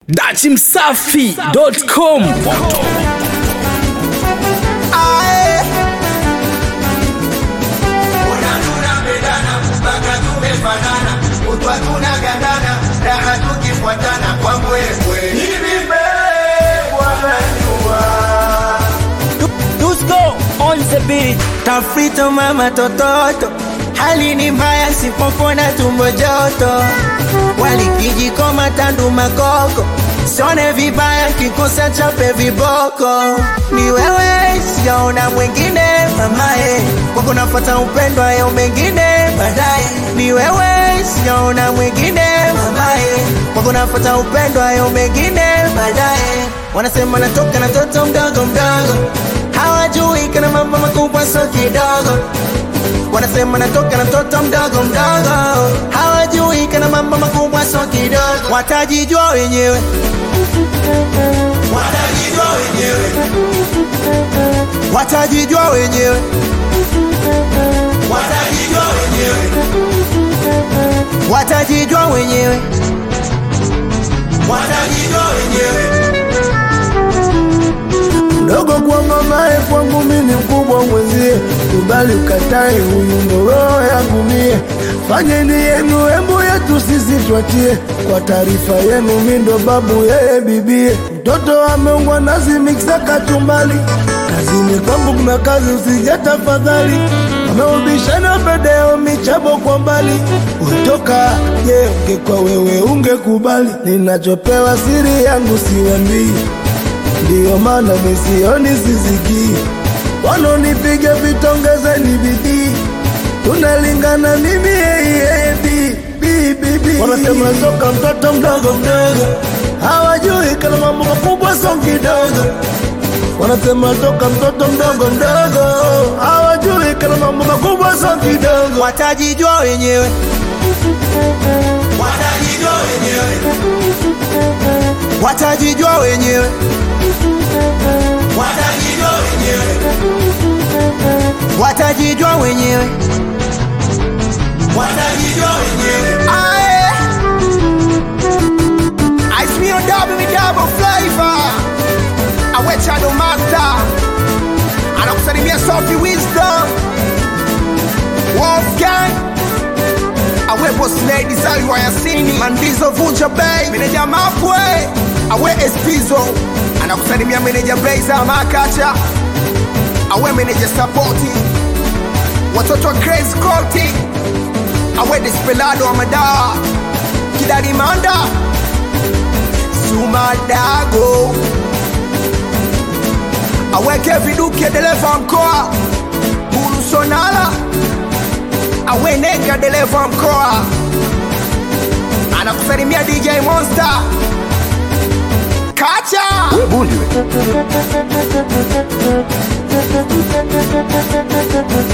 dachimsafi.com Ae. tunapendana mpaka tumefanana kutwa tunagandana raha tukifuatana kwa mbwembwe hivi mbele wanajua Dusko on the beat. Tafrito mama tototo, hali ni mbaya, sipopona tumbo joto, walikijiko matandu makoko, sione vibaya kikosa chape viboko, ni wewe sijaona mwingine mamae, kwako nafata upendo hayo mengine baadaye, ni wewe sijaona mwingine mamae, kwako nafata upendo hayo mengine baadaye, wanasema natoka na toto mdogo mdogo hawajui kana mambo makubwa so kidogo wanasema natoka na mtoto mdogo mdogo hawajui kana mambo makubwa so kidogo watajijua wenyewe watajijua wenyewe watajijua wenyewe watajijua wenyewe watajijua wenyewe watajijua wenyewe mdogo kwa mamae, kwangu mimi mkubwa mwenzie, kubali ukatae, huyu ndo roho yangu mie. Fanyeni yenu, embu yetu sisi twatie, kwa taarifa yenu, mi ndo babu, yeye bibie. Mtoto ameungwa nazi miksa kachumbali, kazini kwangu kuna kazi, usije tafadhali. Wameubishana bedeo michabo kwa mbali, utoka je, ungekuwa wewe ungekubali? Ninachopewa siri yangu siwambii ndiyo maana misioni sisikii, wanonipiga vitongezeni bidii, tunalingana mimi yeye bi bi bi bi. Wanasema soka mtoto mdogo mdogo, hawajui kana mambo makubwa so kidogo. Wanasema toka mtoto mdogo mdogo, hawajui kana mambo makubwa so kidogo. watajijua wenyewe watajijua wenyewe watajijua wenyewe watajijua wenyewe watajijua wenyewe watajijua wenyewe Aye. Ice me on double me double flavor. Awe Chado Master. Anakusalimia Sophie Wisdom. Wolfgang. Awe Boss Lady Zali wa Yasini. Mandizo Vunja Bay. Meneja Mapwe. Awe Espizo. Anakusalimia meneja Blazer Makacha. Awe meneja Sapoti. Watoto wa Grace Colty awe Desperado wa madawa Kidari Manda Sumadago aweke viduke dereva wa mkoa Bulu Sonala awe Nega dereva wa mkoa anakusalimia DJ Monster Kacha We bundi we.